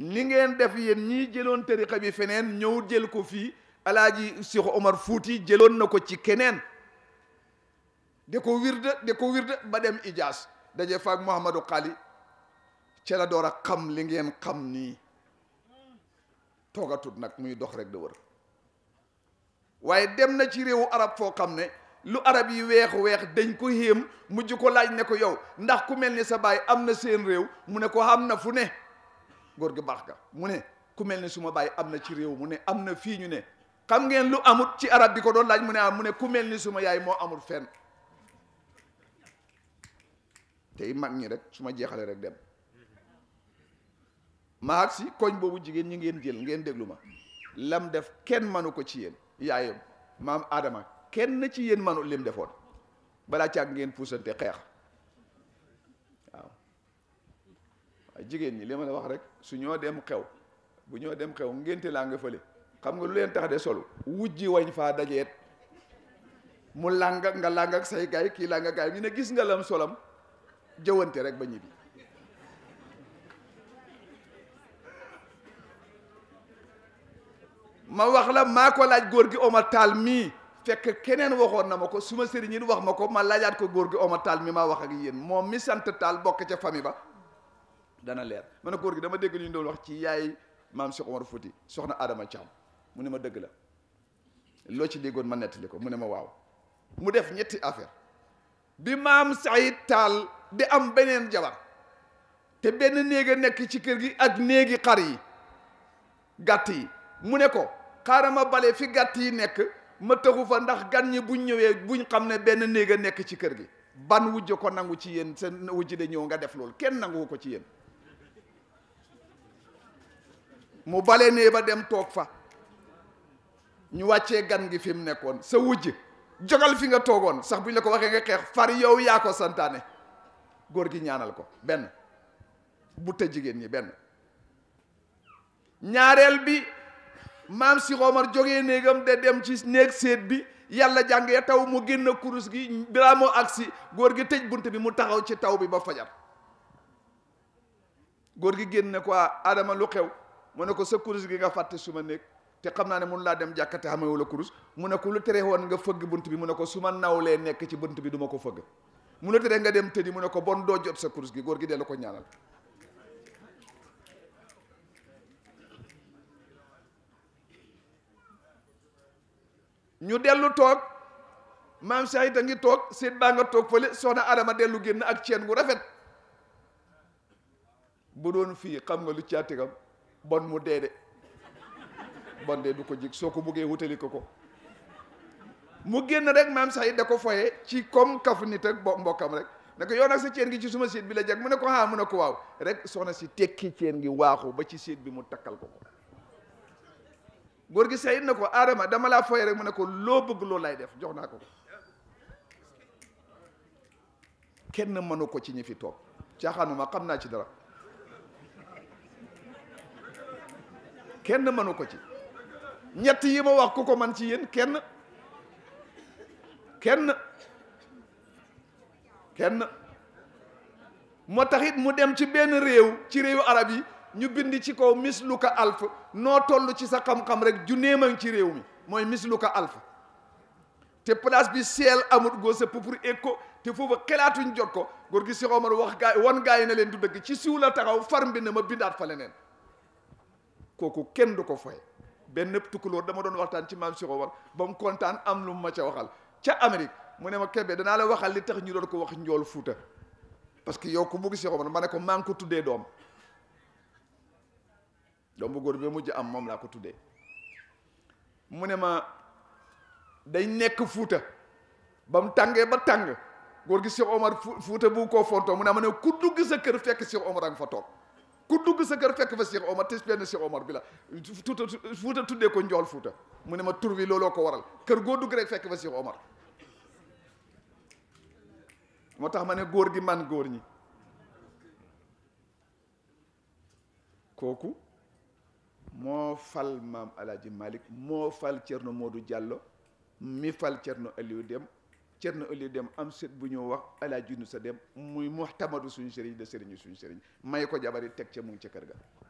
ni ngeen def yéen ñii jëloon tariqa bi feneen ñëw jël ko fii alaaji Cheikh Omar Fuuti jëloon na ko ci keneen de ko wirda de ko wirda ba dem Ijaas daje faak Mouhamadou Xaali ca la door a xam li ngeen xam nii toogatut nag muy dox rek da wër waaye dem na ci réewu arab foo xam ne lu arab yi weex weex dañ ko xéem mujj ko laaj ne ko yow ndax ku mel ni sa baay am na seen réew mu ne ko am na fu ne góor gi baax ga mu ne ku mel ni suma baay am na ci réew mu ne am na fii ñu ne xam ngeen lu amut ci arab bi ko doon laaj mu ne am mu ne ku mel ni suma yaay moo amul fenn tey mag ñi rek su ma jeexalee rek dem maag si koñ boobu jigéen ñi ngeen jël ngeen déglu ma lam def kenn manu ko ci yéen yaayam maam Adama kenn ci yéen manu lim defoon balaa càgg ngeen puusante xeex waaw waaye jigéen ñi li ma la wax rek su ñoo dem xew bu ñoo dem xew ngénte laa nga fële xam nga lu leen tax de solu wujji wañ faa dajeet mu làng nga làng ak say gaay kii làng gaay ñu ne gis nga lam solam jëwante rek ba ñibbi ma wax la maa ko laaj góor gi Omar Tall mii fekk keneen waxoon na ma ko su ma sëriñ it wax ma ko ma laajaat ko góor gi Omar Tall mi ma wax ak yéen moom mi sant Tall bokk ca famille ba dana leer ma ne góor gi dama dégg ñu doon wax ci yaay maam Cheikh Omar Fouti soxna Adama Thiam mu ne ma dëgg la loo ci déggoon ma nettali ko mu ne ma waaw mu def ñetti affaire bi maam Saïd Tall di am beneen jabar te benn néeg a nekk ci kër gi ak néegi xar yi gàtt yi mu ne ko xaaral ma bale fi gàtt yi nekk ma taxu fa ndax gan ñi buñ ñëwee buñ xam ne benn néeg a nekk ci kër gi ban wujj ko nangu ci yéen seen wujj de ñëw nga def loolu kenn nangu ko ci yéen mu bale nee ba dem toog fa ñu wàccee gan gi fi mu nekkoon sa wujj jogal fi nga toogoon sax buñ la ko waxee nga xeex far yow yaa ko santaane góor gi ñaanal ko benn bu ta jigéen ñi benn ñaareel bi maam si Omar jógee néegam de dem ci néeg séet bi yàlla jàngee taw mu génn kurus gi balaa moo agsi góor gi tëj bunt bi mu taxaw ci taw bi ba fajar góor gi génn ne ko Adama lu xew mu ne ko sa kurus gi nga fàtte suma néeg te xam naa ne mun laa dem jàkkate xamewu la kurus mu ne ko lu tere woon nga fëgg bunt bi mu ne ko su ma nawlee nekk ci bunt bi du ma ko fëgg mu la tere nga dem tëddi mu ne ko bon doo jot sa kurus gi góor gi dellu ko ñaanal ñu dellu toog maam Cheikh a ngi toog seet baa nga toog fële soxna Adama dellu génn ak ceen gu rafet bu doon fii xam nga lu caatigam bon mu dee de bon de du ko jig soo ko buggee wutali ko ko mu génn rek maam Cheikh da ko foye ci comme kafu nit ak bo mbokkam rek ne ko yow nag sa ceen gi ci suma séet bi la jag mu ne ko ah mu ne ko waaw rek soxna si tekki ceen gi waaxu ba ci séet bi mu takkal ko ko góor gi sayit na ko Adama dama laa foye rek mu ne ko loo bëgg loolu lay def jox naa ko ko kenn mënu ko ci ñi fi toog caaxaanuma xam naa ci dara kenn mënu ko ci ñett yi ma wax ku ko man ci yéen kenn kenn kenn moo taxit mu dem ci benn réew ci réewu arab yi ñu bind ci kaw misluka alf noo toll ci sa xam-xam rek junneeman ci réew mi mooy misluka alf te place bi seel amut goo sa pour écho te foofu xelaatuñ jot ko góor gi si Omar wax gaay wan gaay na leen du dëgg ci siw la taxaw far mbind ma bindaat fa leneen kooku kenn du ko foye benn tukkulóor dama doon waxtaan ci maam si Omar ba mu kontaan am lu mu ma ca waxal ca Amérique mu ne ma kebe danaa la waxal li tax ñu doon ko wax njool fuuta parce que yow ku bugg si Omar ma ne ko maa ngi ko tuddee doom doom bu góor bi mujj am moom laa ko tuddee mu ne ma day nekk fuuta ba mu tàngee ba tàng góor gi Cheikh Omar fuuta bu koo fontoo mu ne ma ne ku dugg sa kër fekk Cheikh Omar a nga fa toog ku dugg sa kër fekk fa Cheikh Omar te benn Cheikh Omar bi la fuuta fuuta tuddee ko njool fuuta mu ne ma tur bi looloo ko waral kër goo dugg rek fekk fa Cheikh Omar moo tax ma ne góor gi man góor ñi kooku moo fal maam alaaji malik moo fal cerno Modou Diallo mi fal cerno Aliou Dem cerno Aliou Dem am sët bu ñëw wax alaaji nu sa dem muy muxtamadu suñu sëriñ de sëriñu suñu sëriñ may ko jabari teg ca mu ngi ca kër ga